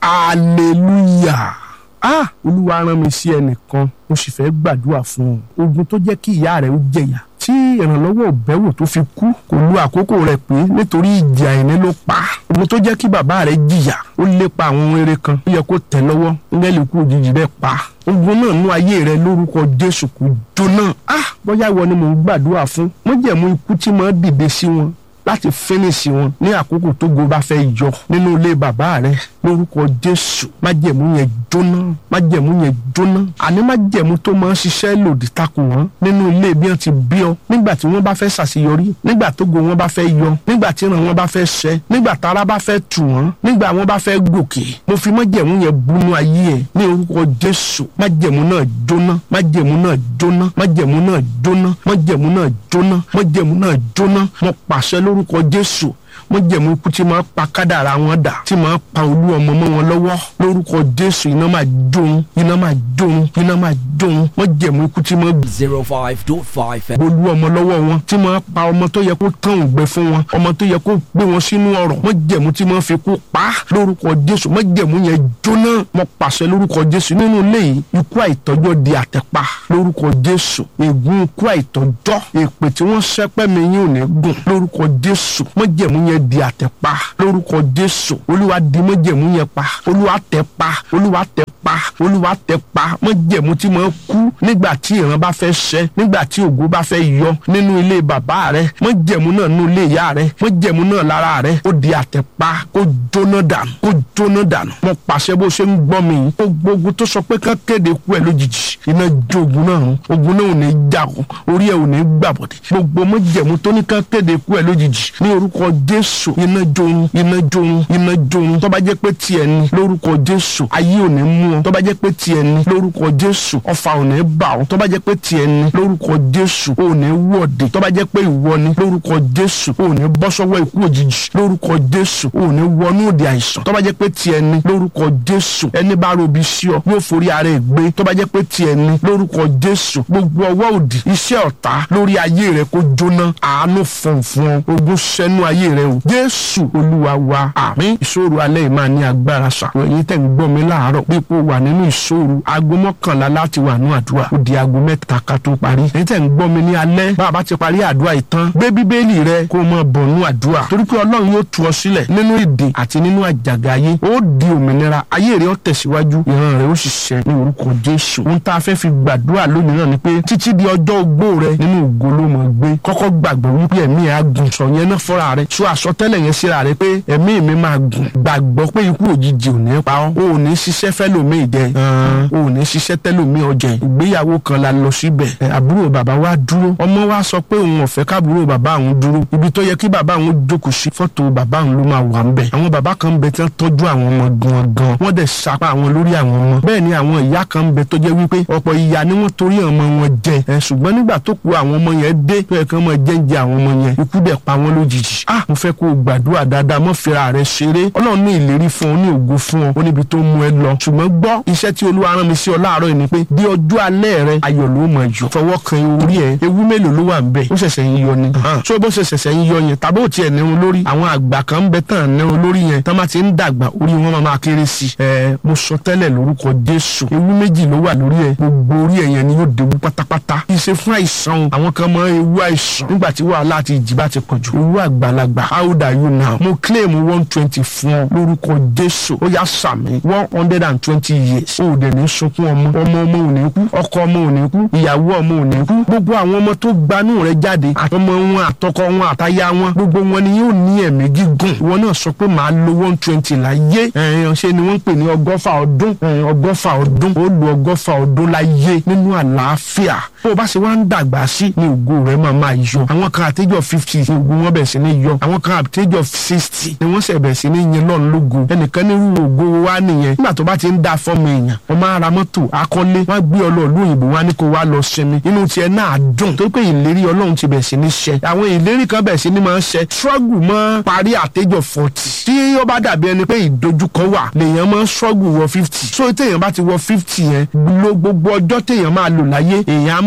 hallelujah ah olúwa rán mi sí ẹnìkan mo sì fẹ́ gbàdúrà fún un ogun tó jẹ́ kí ìyá rẹ̀ ó jẹ̀yà tí ìrànlọ́wọ́ òbẹ́wò tó fi kú kò lu àkókò rẹ̀ pé nítorí ìjà ẹ̀ní ló pa ogun tó jẹ́ kí bàbá rẹ̀ jìyà ó lépa àwọn ohun eré kan ó yẹ kó tẹ̀ lọ́wọ́ ńgẹ́lì kú òjijì rẹ̀ pa ogun náà nú ayé rẹ̀ lórúkọ jésù kò jóná ah bóyá ìwọ ni mò ń gbàdúrà fún májẹ̀mú ikú tí máa dìde sí wọn láti fínísì wọn ní àkókò tó go bá fẹ́ yọ nínú ilé bàbá rẹ̀ lórúkọ jésù májẹ̀mú yẹn jóná májẹ̀mú yẹn jóná àní májẹ̀mú tó máa ń ṣiṣẹ́ lòdì takò wọ́n nínú ilé bí wọ́n ti bí ọ nígbà tí wọ́n bá fẹ́ ṣàṣeyọrí nígbà tó go wọn bá fẹ́ yọ nígbà tí ìran wọn bá fẹ́ ṣẹ nígbà tára bá fẹ́ tù wọ́n nígbà wọn bá fẹ́ gòkè mo fi májẹ̀mú yẹn bunú ayé ẹ̀ ní orúkọ jésù májẹ̀mú náà jóná májẹ̀mú náà jóná májẹ̀mú náà jóná májẹ̀mú náà jóná májẹ̀mú náà jóná mo pàṣẹ lórúkọ jésù mo jẹ̀mú ikú tí máa pa kádàrá wọn dà tí máa pa olú ọmọ mọ́ wọn lọ́wọ́ lórúkọ jésù iná máa jóun iná máa jóun iná máa jóun mo jẹ̀mú ikú tí máa zero five dot five bolú ọmọ lọ́wọ́ wọn tí máa pa ọmọ tó yẹ kó tán ògbẹ fún wọn ọmọ tó yẹ kó gbé wọn sínú ọ̀rọ̀ mo jẹ̀mú tí máa fi kú pa lórúkọ jésù mo jẹ̀mú yẹn jóná mo pàṣẹ lórúkọ jésù nínú ilé yìí ikú àìtọ́jọ́ di àtẹ̀pa lórúkọ jésù ègún ikú àìtọ́jọ́ èpè tí wọ́n ṣẹ́pẹ́ mi yín ò ní gùn lórúkọ jésù mo jẹ̀mú yẹn di àtẹ̀pa lórúkọ jésù olúwa di mo jẹ̀mú yẹn pa olúwa tẹ̀ pa olúwa tẹ̀ pa olúwa tẹ pa májẹ̀mú tí mo kú nígbà tí ìran bá fẹ́ ṣẹ nígbà tí ògo bá fẹ́ yọ nínú ilé bàbá rẹ májẹ̀mú náà nínú ilé ìyá rẹ májẹ̀mú náà lára rẹ ó di àtẹ̀pa kó jóná dànù kó jóná dànù mo pàṣẹ bó ṣe ń gbọ́ mi yìí gbogbo ogun tó sọ pé kán kéde kú ẹ lójijì iná jó ogun náà run ogun náà ò ní já o orí ẹ ò ní gbàbọ̀dẹ̀ gbogbo májẹ̀mú tó ní kán kéde kú ẹ lójijì ní orúkọ jésù iná jóun iná jóun iná jóun tó bá jẹ́ pé tiẹ̀ ni lórúkọ jésù ayé ò ní mú ọ tó bá jẹ́ pé tiẹ̀ ni lórúkọ jésù ọfà ò ní bà ọ́ tó bá jẹ́ pé tiẹ̀ ni lórúkọ jésù ò ní wọ̀dẹ̀ tó bá jẹ́ pé ìwọ ni lórúkọ jésù ò ní bọ́ sọ́wọ́ ikú òjijì lórúkọ jésù ò ní wọnú òde àìsàn tó bá jẹ́ pé tiẹ̀ ni lórúkọ jésù ẹni bá robi sí ọ yóò forí ara ẹ̀ gbé tó bá jẹ́ pé tiẹ̀ ni lórúkọ jésù gbogbo ọwọ́ òdì iṣẹ́ ọ̀tá lórí ayé rẹ kó jóná àánú fọ̀nfọ̀n ogun sẹ́nu ayé rẹ o jésù olúwa wa àmín ìṣòro alẹ́ yìí máa ní agbára ṣá ẹ̀yin tẹ̀ ń gbọ́ mi láàárọ̀ bí ipò wà nínú ìṣòro aago mọ́kànlá láti wà ní àdúrà ó di aago mẹ́ta ká tó parí ẹ̀yin tẹ̀ ń gbọ́ mi ní alẹ́ bá a bá ti parí àdúrà ìtàn gbé bíbélì rẹ kó o máa bọ̀ nínú àdúrà torí pé ọlọ́run yóò tú ọ sílẹ̀ nínú ìdè àti nínú àjàgà ayé ó di òmìnira ayé rẹ ó tẹ̀síwájú ìran rẹ ó sì ṣẹ ní orúkọ jésù ohun tá a fẹ́ fi gbàdúrà lónìí náà ni pé títí di ọjọ́ ogbó rẹ nínú ògo ló mọ̀ gbé kọ́kọ́ gbàgbọ́ wípé ẹ̀mí ẹ̀ á gùn sọ yẹn náà fọ́ra rẹ sọ àsọtẹ́lẹ̀ yẹn síra rẹ pé ẹ̀mí mi máa gùn gbàgbọ́ pé ikú òjijì ò ní pa ọ́ o ò ní ṣiṣẹ́ fẹ́lòmíì jẹ o ò ní ṣiṣẹ́ tẹ́lòmíì ọjẹ ìgbéyàwó kan la lọ síbẹ̀ ẹ, àbúrò bàbá wa dúró ọmọ wa sọ pé òun ò fẹ́ káàbúrò bàbá òun dúró ibi tó yẹ kí bàbá òun jókòó sí fọ́tò bàbá òun ló máa wà ń bẹ̀ àwọn bàbá kan ń bẹ tí wọ́n tọ́jú àwọn ọmọ gan gan wọ́n dẹ̀ sapá àwọn lórí àwọn ọmọ bẹ́ẹ̀ ni àwọn ìyá kan ń bẹ tó jẹ́ wípé ọ̀pọ̀ ìyá ni wọ́n torí ọmọ wọn jẹ ẹ ṣùgbọ́n nígbà tó kù àwọn ọmọ yẹn dé tó yẹ kí wọ́n máa jẹ́ǹjẹ àwọn ọmọ yẹn ikú dẹ̀ pa wọ́n lójijì ah mo fẹ́ kó o gbàdúrà dáadáa mọ́ fira rẹ ṣeré ọlọ́run ní ìlérí fún ọ ní ògo fún ọ ó níbi tó mú ẹ lọ ṣùgbọ́n gbọ́ iṣẹ́ tí olúwa rán mi sí ọ láàárọ̀ yìí ni pé bí ọjọ́ alẹ́ rẹ ayọ̀ ló mọ̀ jù fọwọ́ kan orí ẹ ewu mélòó ló wà ń bẹ̀ ó ṣẹ̀ṣẹ̀ ń yọ ni ṣé bó ṣe ṣẹ̀ṣẹ̀ ń yọ yẹn tàbí ò tiẹ̀ nírun lórí àwọn àgbà kan ń bẹ tán nírun lórí yẹn tán bá ti ń dàgbà orí wọn máa máa kéré sí i ẹ mo sọ tẹ́lẹ̀ lórúkọ jésù ewu méjì ló wà lórí ẹ gbogbo orí ẹ yẹn ni yóò déwu pátápátá kì í ṣe fún àìsàn o àwọn kan mọ ewu àìsàn nígbà tí wàhálà àti ìjì bá ti pọ̀ jù ewu àgbàlagbà how old are you now mo claim one twenty fún ọ lórúkọ jésù ó yá sàmì one hundred and twenty years ó dẹ̀ ní sunkún ọmọ ọmọ ọmọ ò ní kú ọkọ ọmọ ò ní kú ìyàwó ọmọ ò ní kú gbogbo àwọn ọmọ tó gbanú rẹ jáde àtọmọ wọn àtọkọ wọn àtaya wọn gbogbo wọn ni yóò ní ẹ̀mí gígùn ìwọ náà sọ pé màá lo one twenty láyé ẹ̀yàn ṣe ni wọ́n ń pè ní ọgọ́fà ọdún ẹ̀yàn ọgọ́fà ọdún ó lo ọgọ́fà ọdún láyé nínú àlàáfíà bó o bá ṣe wá ń dàgbà sí ni ògo rẹ máa máa yọ àwọn kan àtẹjọ fifty ni ògo wọn bẹ̀ sí ní yọ àwọn kan àtẹjọ sixty ni wọ́n ṣẹ̀ bẹ̀ sí ní yẹn lọ́n lógo ẹnìkan ní irú ògo wa nìyẹn nígbà tó bá ti ń dá fọ́ọ̀mù èèyàn wọ́n máa ra mọ́tò akọ́lé wọ́n á gbé ọlọ́ọ̀lú òyìnbó wá ní kó wá lọ sinmi inú tiẹ̀ náà dùn tó pé ìlérí ọlọ́run ti bẹ̀ sí ní ṣẹ àwọn ìlérí kan bẹ̀ sí ní máa ń ṣẹ struggle mọ́ parí àtẹjọ forty tí ó bá dàbí ẹni pé ìdojúkọ wà lèèyàn máa ń struggle wọ fifty so téèyàn bá ti wọ fifty yẹn lo gbogbo ọjọ́ téèyàn máa lò láyé èèyàn á mọ̀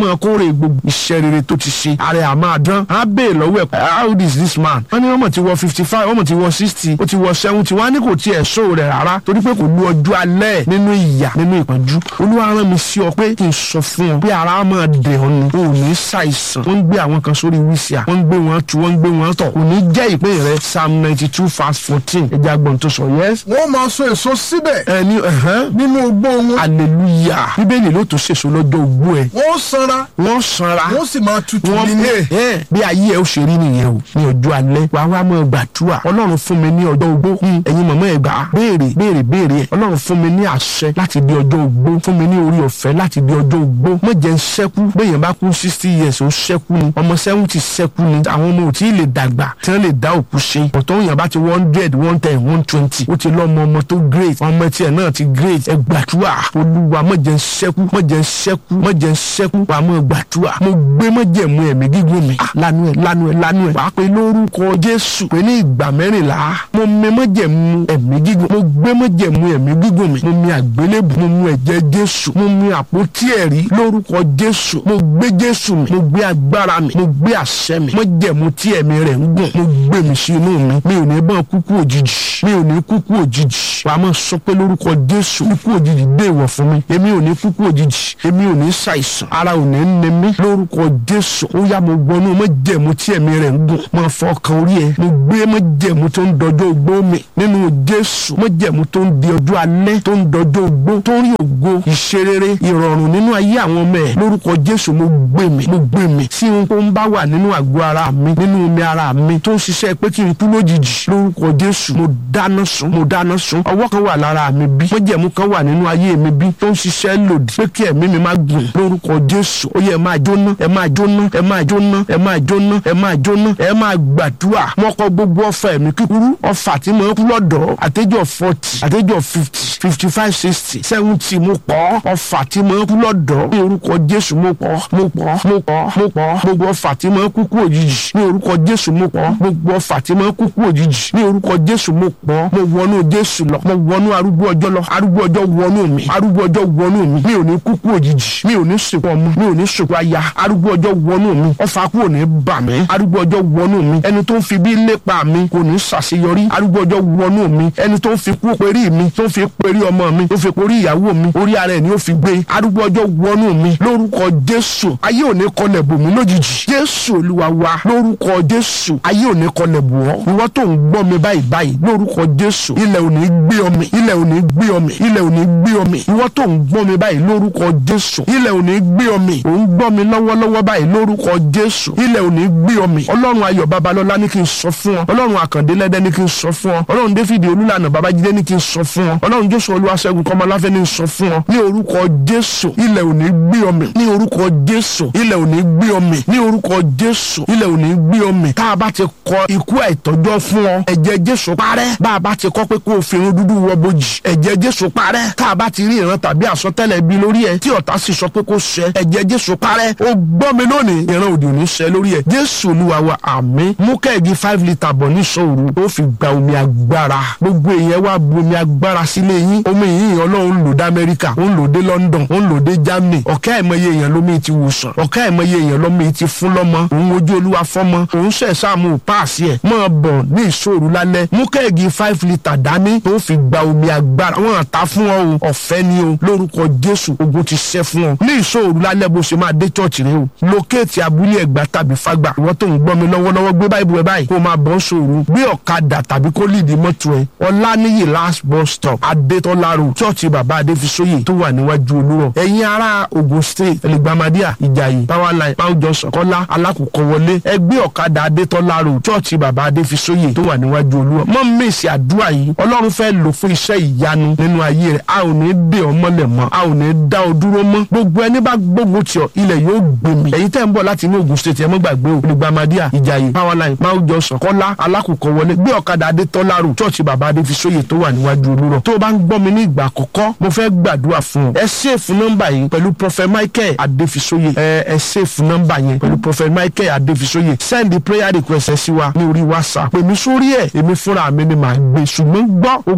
máa kórè gbogbo iṣẹ́ rere tó ti ṣe ààrẹ àmà dán á bèè lọ́wọ́ ẹ̀ how old is this man wọ́n ní wọ́n mọ̀ ti wọ fifty five wọ́n mọ̀ ti wọ sixty ó ti wọ seventy wọ́n á ní kò tiẹ̀ sọ rẹ̀ rárá torí pé kò lu ọjọ́ alẹ́ nínú ìyà nínú ìpọ́njú olúwa rán mi sí ọ pé kí n sọ fún ọ pé ara máa dẹ̀ ọ́ ni o ò ní ṣàìsàn wọ́n ń gbé àwọn kan sórí wíṣíà wọ́n ń gbé wọn tu wọ́n ń gbé wọn tọ̀ kò ní jẹ́ ìpín rẹ psalm ninety two verse fourteen ẹja gbọ̀n tó sọ yẹ́s. wọ́n máa so èso síbẹ̀ ẹni ẹ̀hán nínú ogbó wọn hallelujah bíbélì ló tó ṣèṣọ lọ́jọ́ ogbó ẹ̀ wọ́n sanra wọ́n sanra wọ́n sì máa tutù wọ́n nínú. ẹ ẹ bí ayé ẹ ó ṣe rí nìyẹn o ní ọjọ́ alẹ́ wàá wá mọ́ gbàdúrà ọlọ́run fún mi ní ọjọ́ ogbó Hmm, ẹ̀yin mọ̀mọ́ ẹ̀ gbà á béèrè béèrè béèrè ẹ̀ ọlọ́run fún mi ní àṣẹ láti di ọjọ́ ogbó fún mi ní orí ọ̀fẹ́ láti di ọjọ́ ogbó mọ̀ jẹ́ ń ṣẹ́kú bẹ́yẹn bá kú sixty years ó ṣẹ́kú ni ọmọ seventy ṣẹ́kú ni àwọn ọmọ ò tí ì lè dàgbà tí wọ́n lè dá òkú ṣe ọ̀tọ̀ òyìn bá ti one hundred one ten one twenty ó ti lọ́mọ ọmọ tó great ọmọ tiẹ̀ náà ti great ẹ gbàdúrà olúwa mọ̀ jẹ́ ń ṣẹ́kú mọ̀ jẹ́ ń ṣẹ́kú mọ̀ jẹ́ ń ṣẹ́kú wàá mọ̀ gbàdúrà mo gbé mọ̀ jẹ́ mu ẹ̀mí gígùn mi Ah, lanu ẹ̀ lanu ẹ̀ lanu ẹ̀ wàá pe lórúkọ jésù pé ní ìgbà mẹ́rìnlá mo mi mọ̀ jẹ́ mu ẹ̀mí gígùn mo gbé mọ̀ jẹ́ mu ẹ̀mí gígùn mi mo mi àgbélébù mo mu ẹ̀jẹ̀ jésù mo mi àpótí ẹ̀rí lórúkọ jésù mo gbé jésù mi mo gbé agbára mi mo gbé àṣẹ mi mo jẹ́ mu tí ẹ̀mí rẹ̀ ń gùn mo gbé mi sí inú mi mi ò ní bá kúkú òjijì mi ò ní kúkú òjijì wàá máa sọ pé lórúkọ jésù kúkú òjijì dé ìwọ̀ fún mi èmi ò ní kúkú òjijì èmi ò ní ṣàìsàn ara ò ní ní mi lórúkọ jésù ó yá mo gbọnú mo jẹ́ mu tí ẹ̀mí rẹ̀ ń gùn mo fọkàn orí ẹ mo gbé mo jẹ́ mu tó ń dọjọ́ ogbó mi nínú jésù mo jẹ́ mu tó ń di ọjọ́ alẹ́ tó ń dọjọ́ ogbó tó ń rí ògo ìṣerere ìrọ̀rùn nínú ayé àwọn ọmọ ẹ̀ lórúkọ jésù mo gbé mi mo gbé mi tí ohun tó ń bá wà nínú àgọ́ ara mi nínú omi ara mi tó ń ṣiṣẹ́ pé kí n kú lójijì lórúkọ jésù mo dáná sun mo dáná sun ọwọ́ kan wà lára mi bí mọ́jẹ̀mú kan wà nínú ayé mi bí tó ń ṣiṣẹ́ lòdì pé kí ẹ̀mí mi má gùn lórúkọ jésù ó yẹ ẹ máa jóná ẹ máa jóná ẹ máa jóná ẹ máa jóná ẹ máa jóná ẹ máa gbàdúrà mọ́kọ́ gbogbo ọfà ẹ̀mí kíkúrú ọfà tí mo ń kú lọ́dọ̀ àtẹ́jọ́ forty àtẹ́jọ́ fifty fifty five sixty seventy mo pọ̀ ọfà tí mo ń kú lọ́dọ̀ ní orúkọ jésù mo pọ̀ mo pọ̀ mo pọ̀ mo pọ̀ gbogbo ọfà tí mo ń kú kú òjijì ní orúkọ jésù mo pọ̀ gbogbo ọfà tí mo ń kú kú òjijì ní orúkọ jésù mo pọ̀ mo wọnú jésù lọ mo wọnú arúgbó ọjọ́ lọ arúgbó ọjọ́ wọnú mi arúgbó ọjọ́ wọnú mi mi ò ní kú kú òjijì mi ò ní sìnkú ọmọ mi ò ní sìnkú aya arúgbó ọjọ́ wọnú mi ọfà kú ò ní bà mí arúgbó ọjọ́ wọnú mi ẹni tó ń fi bí lépa mi kò ní ṣàṣeyọrí arúgbó ọjọ́ wọnú mi ẹni tó ń fi kú perí mi tó ń fi perí ọmọ mi tó fi perí ìyàwó mi orí ara ẹ̀ ni ó fi gbé arúgbó ọjọ́ wọnú mi lórúkọ jésù ayé ò ní kọlẹ̀ bò mí lójijì jésù olúwa wa lórúkọ jésù ayé ò ní kọlẹ̀ bò ọ́ ìwọ tó ń gbọ́ mi báyìí báyìí lórúkọ jésù ilẹ̀ ò ní gbé ọmọ ilẹ̀ ò ní gbé ọmọ ilẹ̀ ò ní gbé ọmọ ìwọ tó ń gbọ́ mi báyìí lórúkọ jésù ilẹ̀ ò ní gbé ọmọ ò ń gbọ́ mi lọ́wọ́lọ́wọ́ báyìí lórúkọ jésù ilẹ̀ ò ní gbé ọmọ ọlọ́run ayọ̀ babalọ́lá ní kí n sọ fún ọ ọlọ́run àkàndé lẹ́dẹ́ ní kí n sọ fún ọ ọlọ́run david olúlànà babájídé ní kí n sọ fún ọ ọlọ́run jésù olúwaṣẹ́gun kọ́mọláfẹ́ ní sọ fún ọ ní orúkọ jésù ilẹ̀ ò ní gbé ọmọ ní orúkọ jésù ilẹ̀ ò ní gbé ọmọ ní orúkọ jésù ilẹ̀ ò ní gbé ọmọ tá a bá ti kọ ikú àìtọ́jọ́ fún ọ ẹ̀jẹ̀ jésù parẹ́ bá a bá ti kọ́ pé kó o fi irun dúdú wọ bojì ẹ̀jẹ̀ jésù parẹ́ tá a bá ti rí ìran tàbí àsọtẹ́lẹ̀ bí lórí ẹ tí ọ̀tá sì sọ pé kó ṣẹ ẹ̀jẹ̀ jésù parẹ́ ó gbọ́ mi lónìí ìran òdì ò ní ṣẹ lórí ẹ jésù olúwa wa àmín mú kẹ́ẹ̀gì five litre bọ̀ ní sòwòrò ó fi gba omi agbára gbogbo èèyàn wá bu omi agbára sílé yín omi yìí ọlọ́run lò dé amẹ́ríkà ó ń lò dé london ó ń lò dé germany ọ̀kẹ́ àìmọye èèyàn lómi ti wòsàn ọ̀kẹ́ àìmọye èèyàn lómi ti fún lọ́mọ òun ojú olúwa fọ́mọ òun ṣẹ̀ sáàmù páàsì ẹ̀ mọ́ bọ̀ ní ìṣòro lálẹ́ mú kẹ́ẹ̀gì five litre dání tó fi gba omi agbára wọn ta fún ọ o ọ̀fẹ́ ni o lórúkọ jésù ogun ti ṣẹ́ fún ọ ní ìṣòro lálẹ́ bó ṣe máa dé chọ́ọ̀chì rẹ o lókèétì abúlé ẹ̀gbá tàbí fágbà ìwọ tó ń gbọ́ mi lọ́wọ́lọ́wọ́ gbé báyìí bu ẹ báyìí kó o máa bọ́ ṣòro gbé ọ̀kadà tàbí kó lìdí mọ́tò ẹ ọláníyì last bus stop adétọ́lá road chọ́ọ̀chì bàbá adéfisóyè tó wà níwájú olúrọ̀ ẹ̀yin ará ogun state ẹlẹgbàmádíà ìjàyè powerline mount johnson kọ́lá alákòókò wọlé ẹgbẹ́ ọ̀kadà adétọ́lá road chọ́ọ̀chì bàbá adéfisóyè tó wà níwájú olúrọ̀ mọ́ mèsì àdúrà yìí ọlọ́run fẹ́ lò fún iṣẹ́ ìyanu nínú ayé rẹ̀ a ò ní dè ọ́ mọ́lẹ̀ mọ́ a ò ní dá ọ dúró mọ́ gbogbo ẹni bá gbógun tì ọ́ ilẹ̀ yóò gbèmí ẹ̀yin tẹ́ ń bọ̀ láti inú ogun state ẹ mọ́ gbàgbé o ẹlẹgbàmádíà ìjàyè powerline mount johnson kọ́lá alákòókò wọlé gbé ọ̀kadà adétọ́lá road chọ́ọ̀chì bàbá adéfisóyè tó wà níwájú olúrọ̀ tó o bá ń gbọ́ mi ní ìgbà àkọ́kọ́ mo fẹ́ gbàdúrà fún ọ ẹ ṣèfù nọ́mbà yìí pẹ̀lú prophet michael adéfisóyè ẹ ẹ ṣèfù nọ́mbà yẹn pẹ̀lú prophet michael adéfisóyè send prayer request ẹ sí wa ní orí whatsapp pèmí sórí ẹ èmi fúnra mi ni màá gbé ṣùgbọ́n gbọ́ ogun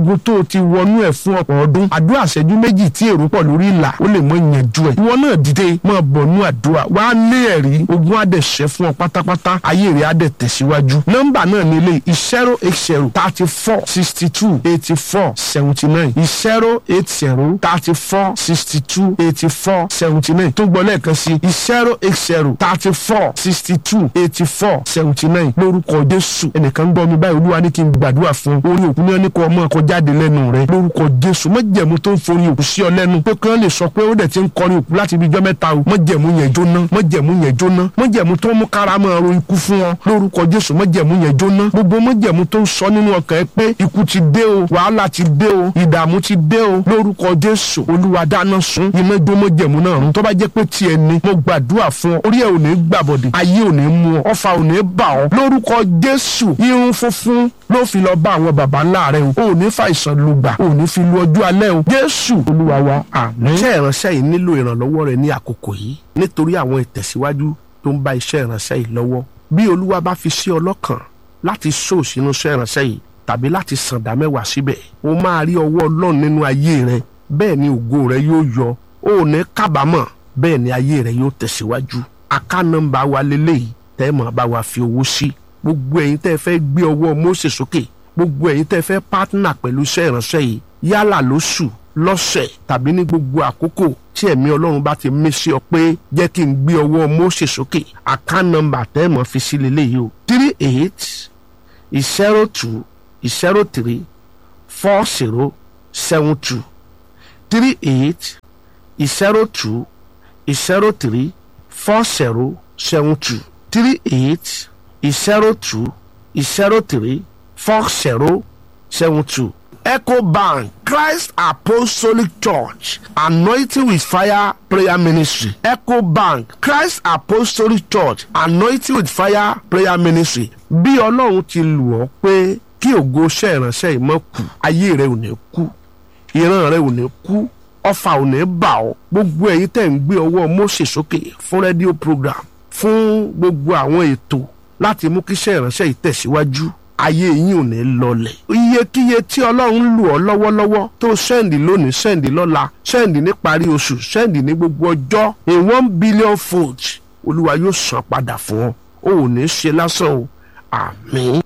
ogun tó o ti wọnú ẹ̀ fún ọ̀pọ̀ ọdún àdúrà ṣẹ́jú méjì tí èrò pọ̀ lórí ìlà ó lè mọ ìyànjú ẹ̀ ìwọ náà dìde máa bọ̀ nú àdúrà wá lé ẹ̀rí ogun á dẹ̀ ṣẹ́ fún ọ pátápátá ayé rẹ̀ á dẹ̀ tẹ̀síwájú nọ́mbà náà ní ilé zero eight zero thirty four sixty two eighty four seventy nine zero eight zero thirty four sixty two eighty four seventy nine tó gbọ́ lẹ́ẹ̀kan sí zero eight zero thirty four sixty two eighty four seventy nine lórúkọ Jésù ẹnìkan ń gbọ́ mi báyìí olúwa ní kí n gbàdúrà fún orí òkú ní ẹnìkan ọmọ ẹ̀kọ́ jáde lẹ́nu rẹ lórúkọ Jésù mọ̀jẹ̀mú tó ń forí òkú sí ọ lẹ́nu pé kí wọ́n lè sọ pé ó dẹ̀ ti ń kọrin òkú láti ibi ijọ́ mẹ́ta o mọ̀jẹ̀mú yẹn jóná mọ̀jẹ̀mú yẹn jóná mọ̀jẹ̀mú tó ń mú kára máa ro ikú fún ọ lórúkọ Jésù mọ̀jẹ̀mú yẹn jóná gbogbo mọ̀jẹ̀mú tó ń sọ nínú ọkàn ẹ pé ikú ti dé o wàhálà ti dé o ìdààmú ti dé o lórúkọ Jésù olúwa dáná sun iná jó mọ̀jẹ̀mú náà run tó bá jẹ́ pé tiẹ̀ ni mo gbàdúrà fún ọ orí ẹ ò ní gbàbọ̀dẹ̀ ayé ò ní mú ọ ọfà ò ní bà ọ lórúkọ Jésù irun funfun ló fi lọ bá àwọn baba ńlá rẹ o ò ní fàìsàn lùgbà ò ní fi lu ọjọ́ alẹ́ o Jésù olúwa wa àmín. iṣẹ́ ìránṣẹ́ yìí nílò ìrànlọ́wọ́ rẹ ní àkókò yìí nítorí àwọn ìtẹ̀síwájú tó ń bá iṣẹ́ ìránṣẹ́ yìí lọ́wọ́ bí olúwa bá fi sí ọlọ́kàn láti sóò sínú iṣẹ́ ìránṣẹ́ yìí tàbí láti sàǹdà mẹ́wàá síbẹ̀ o máa rí ọwọ́ ọlọ́run nínú ayé rẹ bẹ́ẹ̀ ni ògo rẹ yóò yọ o ò ní kábàámọ̀ bẹ́ẹ̀ ni ayé rẹ yóò tẹ̀síwájú aká nọ́mbà wa lélẹ́yìí tẹ́ ẹ máa bá wa fi owó sí gbogbo ẹ̀yin tẹ́ ẹ fẹ́ gbé ọwọ́ Mósè sókè gbogbo ẹ̀yin tẹ́ ẹ fẹ́ pátánà pẹ̀lú iṣẹ́ ìránṣẹ́ yìí yálà lóṣù lọ́sẹ̀ tàbí ní gbogbo àkókò tí ẹ̀mí ọlọ́run bá ti mí sí ọ pé jẹ́ kí n gbé ọwọ́ Mósè sókè aká nọ́mbà tẹ́ ẹ máa fi sí lélẹ́yìí o three eight zero two zero three four zero seven two three eight zero two zero three four zero seven two three eight zero two zero three four zero seven two. Echo Bank Christ Apostolic Church Anointing with Fire Prayer Ministry Echo Bank Christ Apostolic Church Anointing with Fire Prayer Ministry bí ọlọ́run ti lù ọ́ pé kí ògo iṣẹ́ ìránṣẹ́ yìí má kú ayé rẹ ò ní kú ìran rẹ ò ní kú ọfà ò ní bà ọ́ gbogbo ẹ̀yin tẹ́ ń gbé ọwọ́ Mósè sókè fún rédíò program fún gbogbo àwọn ètò láti mú kí iṣẹ́ ìránṣẹ́ yìí tẹ̀síwájú ayé yín ò ní lọlẹ̀. iyekíye tí ọlọ́run lù ọ́ lọ́wọ́lọ́wọ́ tó sẹ́ǹdì lónìí sẹ́ǹdì lọ́la sẹ́ǹdì níparí oṣù sẹ́ǹdì ní gbogbo ọjọ́ in one billion fold olúwa yóò san padà fún ọ o ò ní ṣe lásán o àmín.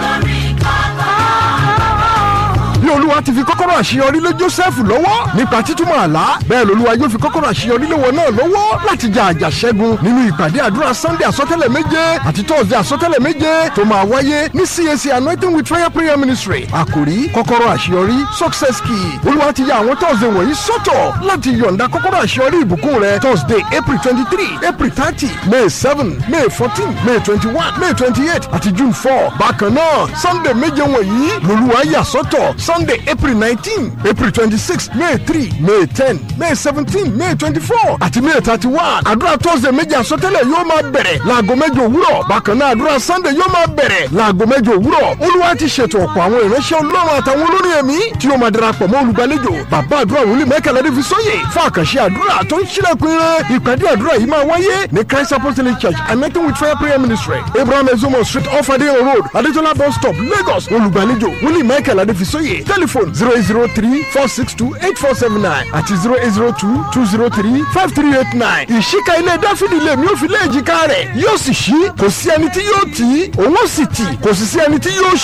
bí olúwa ti fi kọ́kọ́rọ́ àṣeyọrí lé joseph lọ́wọ́ nípa títúmọ̀ àlá bẹ́ẹ̀ lolúwa yóò fi kọ́kọ́rọ́ àṣeyọrí lé wọn náà lọ́wọ́ láti jà àjà ṣẹ́gun nínú ìpàdé àdúrà sunday àsọtẹ́lẹ̀ méje àti thursday àsọtẹ́lẹ̀ méje tó máa wáyé ní cac anointing with fire prayer ministry àkòrí kọ́kọ́rọ́ àṣeyọrí success key olúwa ti ya àwọn thursday wọ̀nyí sọ́tọ̀ láti yọ̀ǹda kọ́kọ́rọ́ àṣeyọrí ìbùkún rẹ thursday april twenty three april thirty may seven may fourteen may twenty one may twenty eight àti june four bákan náà sunday méje wọ̀nyí lolúwa yà sọ́tọ̀ sunday april nineteen april twenty-six may three may ten may seventeen may twenty-four àti may thirty-one àdúrà thursday méjì àsọtẹ́lẹ̀ yóò máa bẹ̀rẹ̀ láago mẹ́jọ òwúrọ̀ bákan náà àdúrà sunday yóò máa bẹ̀rẹ̀ láago mẹ́jọ òwúrọ̀ olúwa ti ṣètò ọ̀pọ̀ àwọn ìránṣẹ́ ọlọ́run àtàwọn olórin ẹ̀mí tí yóò máa darapọ̀ mọ́ olùgbàlejò bàbá àdúrà wòlíì mẹ́kànlá dé fi sóyè fún àkànṣe àdúrà tó ń ṣílẹ̀kùn ire ìpàdé àdúrà yìí máa wáyé ní christ apostolic church anointing with fire prayer ministry abraham ezomo street off adeyan road adetola bus stop lagos olùgbàlejò wòlíì mẹ́kànlá dé fi sóyè telephone zero eight zero three four six two eight four seven nine àti zero eight zero two two zero three five three eight nine. ìṣíka ilé dáfídì lè mí ó fi lé èjìká rẹ̀ yóò sì ṣí kò sí ẹni tí yóò tì í òun ó sì tì kò sì sí ẹni tí yóò ṣí.